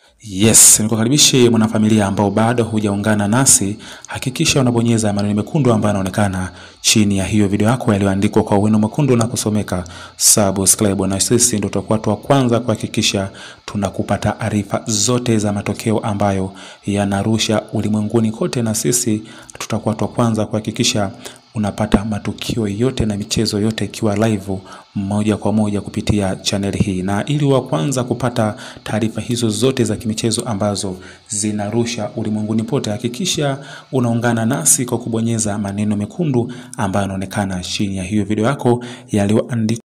Yes, nikukaribishe mwanafamilia ambao bado hujaungana nasi, hakikisha unabonyeza maneno mekundu ambayo yanaonekana chini ya hiyo video yako yaliyoandikwa kwa wino mwekundu na kusomeka subscribe, na sisi ndio tutakuwa wa kwanza kuhakikisha tunakupa taarifa zote za matokeo ambayo yanarusha ulimwenguni kote, na sisi tutakuwa wa kwanza kuhakikisha unapata matukio yote na michezo yote ikiwa live moja kwa moja kupitia chaneli hii, na ili wa kwanza kupata taarifa hizo zote za kimichezo ambazo zinarusha ulimwenguni pote, hakikisha unaungana nasi kwa kubonyeza maneno mekundu ambayo yanaonekana chini ya hiyo video yako yaliyoandikwa